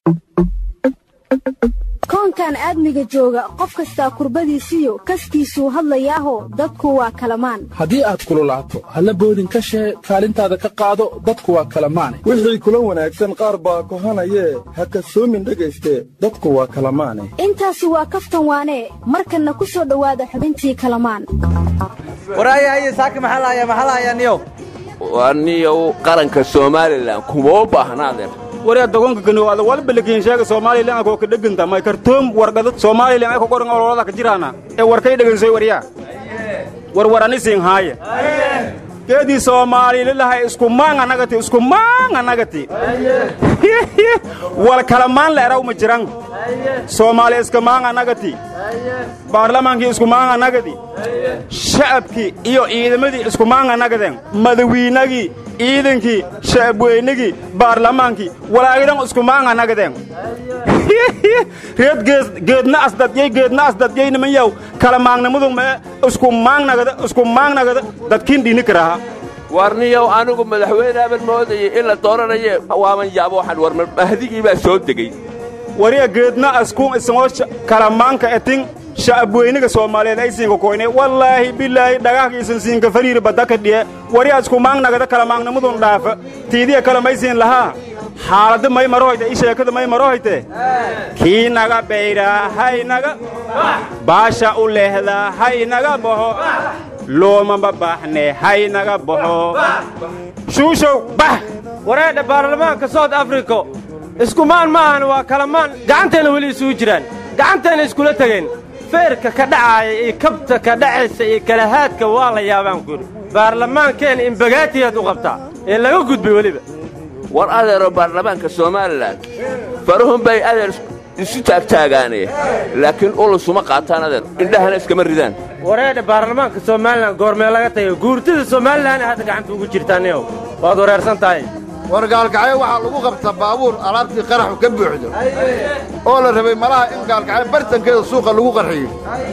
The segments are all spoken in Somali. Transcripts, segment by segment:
koonkan aadmiga jooga qof kastaa kurbadiisiyo kaskiisuu hadlayaaho dadku waa kalamaan haddii aad kululaato halla boodin ka shee kaalintaada ka qaado dadku waa kalamaane wixii kula wanaagsan qaar baa kohanayee ha kasoomin dhegayste dadku waa kalamaane intaasi waa kaftan waanee markanna ku soo dhowaada xubintii kalamaan waraayahaye saaka maxaa lahayaa maxaa lahayaa niyow waa niyow qaranka somalilan kuma u baahnaadeen wariya dogonka kaniwaada walbalakiin sheega somalilan akoo ka dheganta may kartoom wargada somalilan ay ku qoran ololada ka jiraana ee warkay dhegansoy waryaa warwarani siin haaye geedii soomaalililahay isku maang anagati isku maang anagati wal kala maan la eraw ma jiran soomaali iska maang anagati baarlamaankii isku maang anagadi shacabkii iyo ciidamadii isku maang anagadeen madawiinagii ciidankii shacabweynigii baarlamaankii walaagidan isku maang anagadeen reed geedna asdadyey geedna asdadyey niman yaw kala maangnimadu mee isku maangnagada isku maangnagada dadkiin dhini karaha warniyow anigu madaxweyne aban moodayey in la dooranaye waaman yaabo waxaan war mahdigii baa soo degey wariya geedna askuun isagoo kala maanka etin shacabweyniga soomaaliyeed ay siinka koyne wallaahi bilaahi dhagaahkiisan siinka fariiri badaka dhiye wariya isku maangnagada kala maangnimadun dhaafa tiidiya kale may siin lahaa xaaladda may marohoyte i sheekada may marohoyte kii naga bayraa hay naga baasha u leehdaa hay naga baxo loomama baaxne hay naga baxo shuushow bax wareedha baarlamaanka sout africo iskumaan ma ahan waa kalamaan gacanteenna weli isugu jiraan gacanteenna iskula tegeen feerka ka dhacaaya iyo kabta ka dhacaysa iyo kalahaadka waa la yaabaan ku yidhi baarlamaankeenna imbagaatiyaad u qabtaa ee laga gudbay weliba war adeero baarlamaanka somalilan farahun bay adeer isu taagtaagaane laakiin ulusuma qaataan adeer indhahana iskama ridaan wareedha baarlamaanka somalilan goormee laga tago guurtida somalilan hadda gacanta ugu jirtaaniyow waad wareersan tahay war gaalkacyo waxaa lagu qabta baabuur alaabtii qaraxu ka buuxdo oo la rabay malaha in gaalkacyo bartankeeda suuqa lagu qarxiyo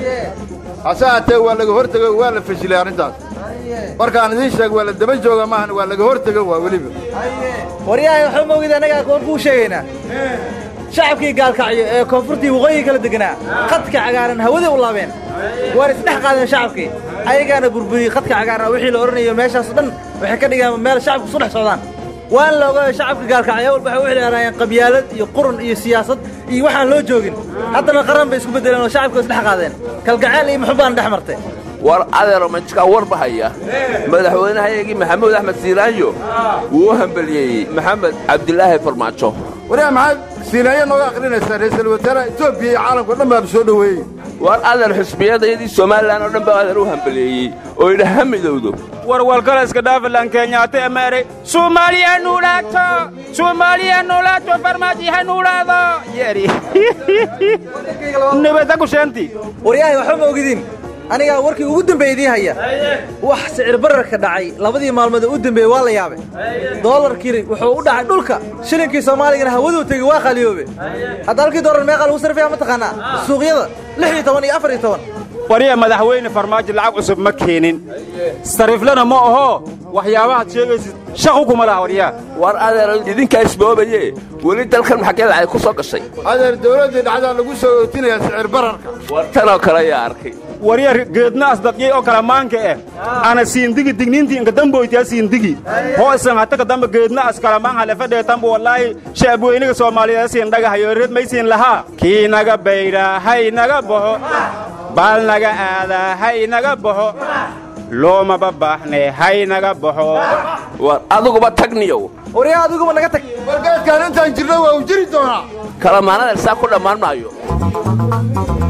hase haatee waa laga hortego waa la fashilay arrintaas markaan idiin sheeg waa la daba jooga maahan waa laga hortego waa weliba waryahay waxba moogid annagaa koon kuu sheegaynaa shacabkii gaalkacyo ee koonfurtii waqooyi kala deganaa khadka cagaaran hawadii u laabeen waan isdhex qaadeen shacabkii ayagaana burburiyey khadka cagaaran wixii la odhanayo meeshaas dhan waxay ka dhigaan meel shacabku isu dhex socdaan waan la ogaayo shacabka gaalkacyo walba waxay u xidhaanaayeen qabyaalad iyo qurun iyo siyaasad iyo waxaan loo joogin haddana qaran bay isku beddeleen oo shacabka isdhex qaadeen kalgaceel iyo muxubbaan dhex martay war adeero majkaa warba haya madaxweynehayagii maxamuud axmed siiraanyo wuu u hambeliyeeyey maxamed cabdilaahi farmaajo waryaa maxaad siinaaya nooga akhrinaysaa ra'iisul wasaaraha etoobiya iyo caalamka o dhan baaba soo dhoweeyey war adeer xisbiyadayadii somalilan oo dhan baa adeer u hambeliyeeyey oo idha ha midowdo warwalkala iska dhaafilan kenyaate emeere soomaaliya nuulaato soomaaliya nuulaato farmaaji ha nuulaado yeeri nibada kusheenti waryahay waxba ma ogidin anigaa warkii ugu dambeeye idiin haya wax sicir bararka dhacay labadii maalmood ee u dambeeyey waa la yaabay doolarkii wuxuu u dhacay dhulka shilinkii soomaaligana hawaduu tegey waa qaliyoobe hadda halkii doolar meeqaa lagu sarfaya ma taqaanaa suuqyada lix iyo toban iyo afar iyo toban wariya madaxweyne farmaajo lacag cusub ma keenin sariiflana ma aho waxyaabahaad sheegaysid shaqu kuma laha waryaa war adeer idinkaa isboobaye weli dalkan maxaggee lacag ku soo gashay adeer dawladdii dhacdaa lagu soo ootinayaa sicir bararka war tanoo kale ayaa arkay warya geedna asdadyey oo kala maanka eh ana siindigi digniintii inka damboytiya siindigi hoo isan hataka damba geedna as kala maan halefadheetanba wallaahi shacabweyniga soomaaliyeed siin dhagahayo reed maysiin lahaa kii naga bayraa hay naga baxo baal naga aadaa hay naga baxo loomaba baaxne hay naga baxo war adiguba tagniyow waryaa adiguba naga tag wargeedkaan intaan jirno waa u jiri doonaa kalamaanadeer saa ku dhammaan maayo